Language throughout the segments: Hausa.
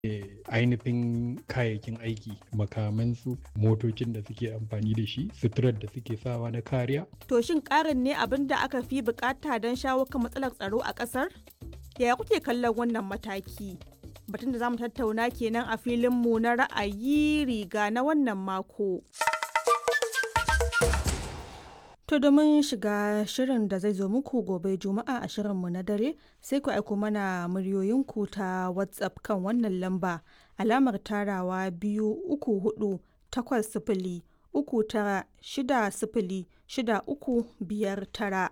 ainihin kayayyakin aiki makamansu motocin da suke amfani da shi suturar da suke sawa na kariya To shin ƙarin ne abin da aka fi bukata don shawo kan matsalar tsaro a ƙasar? Yaya kuke kallon wannan mataki? Batun da za mu tattauna kenan a filinmu na ra'ayi riga na wannan mako. To domin shiga shirin da zai zo muku gobe Juma'a a shirinmu na dare sai ku aiko mana muryoyinku ta WhatsApp kan wannan lamba alamar tarawa biyu uku hudu takwas sifili uku tara shida sifili shida uku biyar tara.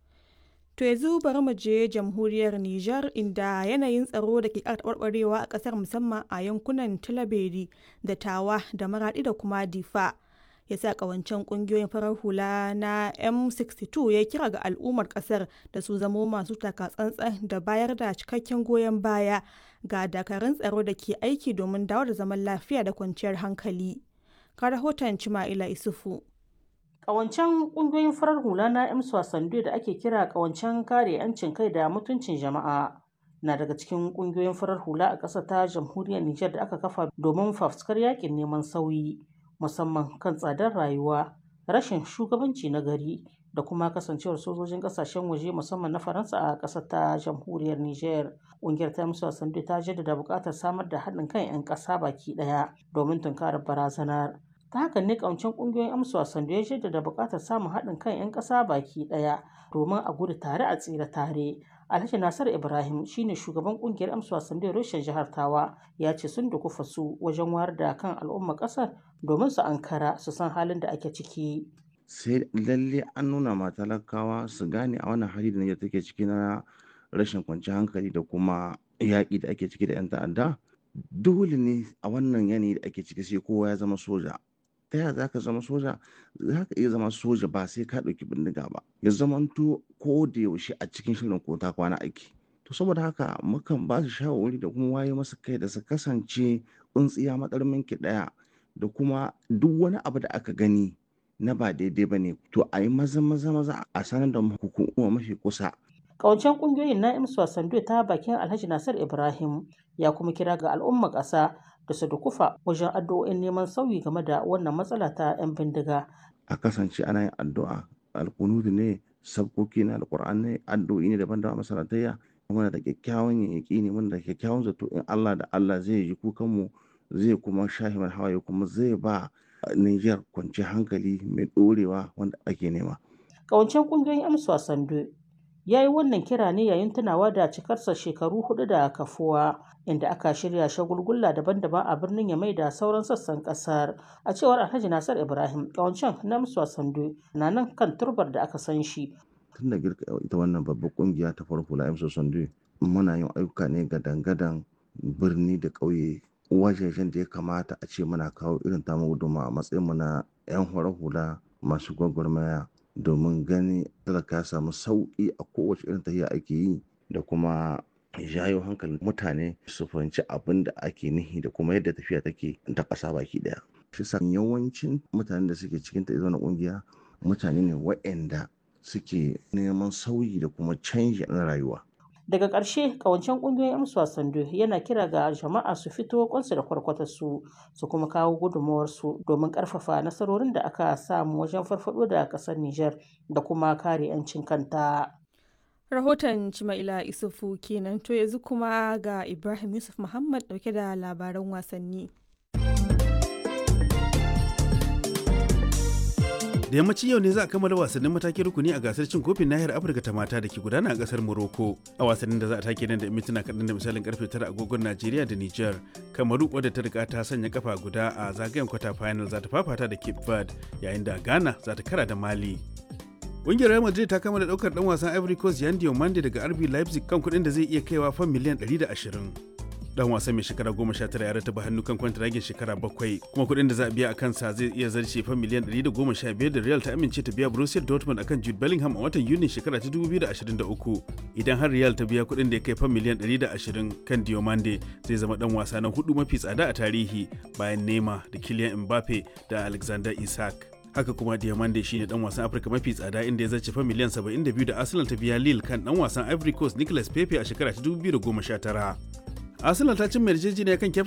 To yanzu bari mu je jamhuriyar Nijar inda yanayin tsaro da ke ƙara taɓarɓarewa a ƙasar musamman a yankunan Tilaberi da Tawa da Maraɗi da kuma Difa. ya sa kawancen kungiyoyin farar hula na M62 ya kira ga al'ummar kasar da su zamo masu takatsantsan da bayar da cikakken goyon baya ga dakarun tsaro da ke aiki domin dawo da zaman lafiya da kwanciyar hankali. Ka rahoton Cima'ila Isufu. Ƙawancen ƙungiyoyin farar hula na M Swasandu da ake kira ƙawancen kare 'yancin kai da mutuncin jama'a na daga cikin ƙungiyoyin farar hula a ƙasar ta jamhuriyar Nijar da aka kafa domin fafuskar yakin neman sauyi. musamman kan tsadar rayuwa rashin shugabanci na gari da kuma kasancewar sojojin kasashen waje musamman na faransa a ƙasar ta jamhuriyar niger ƙungiyar ta musu wasandu ta jaddada buƙatar samar da haɗin kan 'yan ƙasa baki ɗaya domin tunkarar barazanar ta haka ne ƙawancen ƙungiyoyin amsa wasandu ya jaddada buƙatar samun haɗin kan 'yan ƙasa baki ɗaya domin a gudu tare a tsira tare Alhaji Nasar Ibrahim shine shugaban kungiyar amsa wasan da Roshen jihar Tawa ya ce sun dukufa su wajen wayar da kan al'umma kasar domin su ankara su san halin da ake ciki. Sai lalle an nuna ma talakawa su gane a wannan hali da Nijar take ciki na rashin kwanciyar hankali da kuma yaƙi da ake ciki da 'yan ta'adda. Dole ne a wannan yanayi da ake ciki sai kowa ya zama soja. ta yaya za ka zama soja za ka iya zama soja ba sai ka ɗauki bindiga ba ya zamanto ko da yaushe a cikin shirin ko ta kwana aiki to saboda haka mukan ba su shawarwari da kuma waye masa kai da su kasance tsuntsiya matsarmin ki ɗaya da kuma duk wani abu da aka gani na ba daidai ba ne to a yi maza maza maza a sanar da hukuma mafi kusa Kawancen kungiyoyin na imsu wasandu ta bakin Alhaji Nasir Ibrahim ya kuma kira ga al'umma ƙasa da su dukufa wajen addu'o'in neman sauyi game da wannan matsala ta 'yan bindiga. a kasance ana yin addu'a alkunudu ne sabkoki na alkur'an ne addu'o'i ne daban-daban masalatayya muna da kyakkyawan yaƙi ne muna da kyakkyawan zato in Allah da Allah zai ji kukan mu zai kuma shahi mana hawaye kuma zai ba Niger kwanciyar hankali mai ɗorewa wanda ake nema. Kawancen kungiyoyin amsu wasandu ya yi wannan kira ne yayin tunawa da cikarsa shekaru hudu da kafuwa inda aka shirya shagulgulla daban-daban a birnin yamai da sauran sassan kasar a cewar alhaji nasar ibrahim kawancen na musu sandu na nan kan turbar da aka san shi tun da girka ita wannan babbar kungiya ta farko la emso sandu muna yin ayyuka ne ga dangadan birni da ƙauye wajejen da ya kamata a ce muna kawo irin tamu guduma a matsayin mu na 'yan hula masu gwagwarmaya domin gani talaka ya samu sauƙi a kowace irin tafiya ake yi da kuma jayo hankalin mutane su fahimci abin da ake nihi da kuma yadda tafiya take ta ƙasa baki ɗaya. Shi sa yawancin mutanen da suke cikin ta na ƙungiya mutane ne waɗanda suke neman sauyi da kuma canji na rayuwa. daga ƙarshe kawancen ƙungiyoyin amsu wasandu yana kira ga jama'a su fito kwansu da kwarkwatar su su kuma kawo gudunmawarsu domin ƙarfafa nasarorin da aka samu wajen farfado da ƙasar Nijar da kuma kare 'yancin kanta. Rahoton Cima'ila Isufu kenan to yanzu kuma ga Ibrahim Yusuf Muhammad dauke da labaran wasanni. da yammacin yau ne za a kammala wasannin matakin rukuni a gasar cin kofin nahiyar afirka ta mata da ke gudana a kasar morocco a wasannin da za a take nan da mintuna kaɗan da misalin karfe tara agogon najeriya da niger kamaru wadda ta riga ta sanya kafa guda a zagayen kwata final za ta fafata da cape verde yayin da ghana za ta kara da mali Ƙungiyar Real Madrid ta kammala ɗaukar ɗan wasan Ivory Coast Yan Diomande daga RB Leipzig kan kuɗin da zai iya kaiwa fan miliyan 120. dan wasan mai shekara goma sha tara ya rataba hannu kan kwantaragin shekara bakwai kuma kuɗin da za a biya a kansa zai iya zarce fa miliyan ɗari da goma sha biyar da real ta amince ta biya borussia dortmund akan jude bellingham a watan yuni shekara ta dubu biyu da ashirin da uku idan har real ta biya kuɗin da ya kai fa miliyan ɗari da ashirin kan diomande zai zama dan wasa na hudu mafi tsada a tarihi bayan nema da kylian mbappe da alexander isak haka kuma diamande shine dan wasan afirka mafi tsada inda ya zace fa miliyan 72 da arsenal ta biya lille kan dan wasan ivory coast nicolas pepe a shekara ta 2019 Arsenal ta cimma yarjejeniya kan